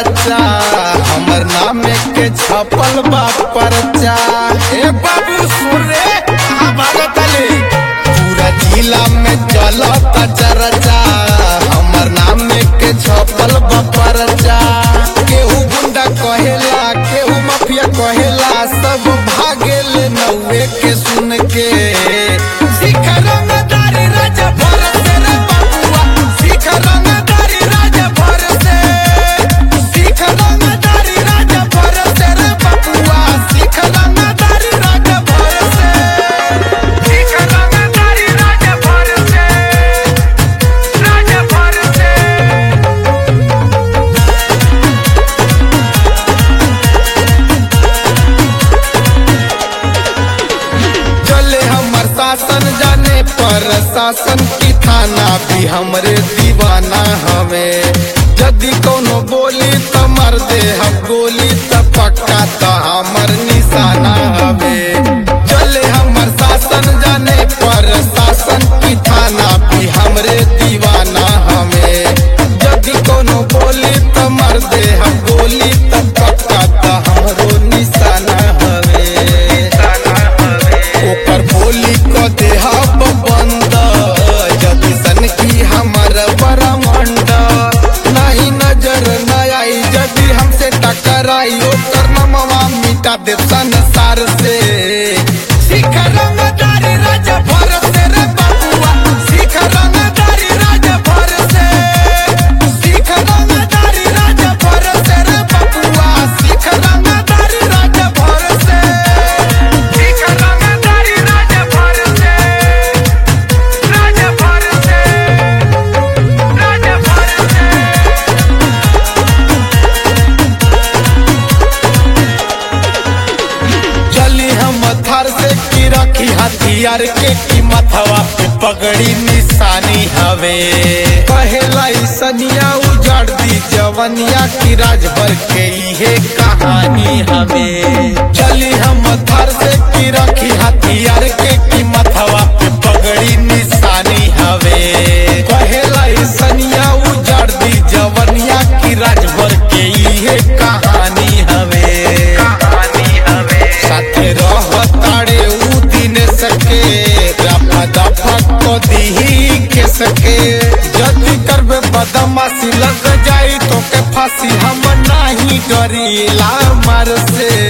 चरचा हमर नाम के छपल बा परचा ए बाबू सुन रे आ भागतले पूरा जिला में चलता चरचा हमर नाम के छपल बा परचा केहू गुंडा कहेला केहू माफिया कहेला सब भागेल नौवे के सुन के सिख रंगदारी राजा भर से रे बबुआ सिख रंगदारी राजा भर से सिख रंगदारी राजा भर से रे बबुआ सिख रंगदारी राजा भर से सिख रंगदारी राजा भर से राजा भर से चले हमर शासन जाने पर शासन की थाना भी हमरे दीवाना हमें यदि कोनो बोली तो मर दे हम गोली तो पक्का तो हमर निशाना हमें चले हमर शासन जाने पर शासन की थाना भी हमरे दीवाना हमें यदि कोनो बोली तो मर दे हम गोली तो पक्का तो हमरो निशाना हमें ओकर बोली को देहब बंद जब सन की हमर बरमंड नहीं नजर न आई यदि हमसे टकराई ओकर नमवा मिटा दे संसार से सिख रंगदारी राजा भर से रे बबुआ सिख रंगदारी राजा भर से सिख रंगदारी राजा भर से रे बबुआ सिख रंगदारी राजा भर से सिख रंगदारी राजा भर से राजा भर से राजा भर से चली हम थर से की रखी हथियार के कीमत हवा पे पगड़ी निशानी हवे कहेला ई सनिया उजाड़ दी जवनिया की राजभर के इहे कहानी हवे चली हम थर से की रखी हथियार के कीमत हवा पे पगड़ी निशानी हवे कहेला ई सनिया उजाड़ दी जवनिया की राजभर के इहे कहानी हवे कहानी हवे साथे रहताड़े ऊ दिन सके रफा दफा को दीही के सके जल्दी करबे बदमाशी लग जाई तो के फांसी हम नहीं डरीला मर से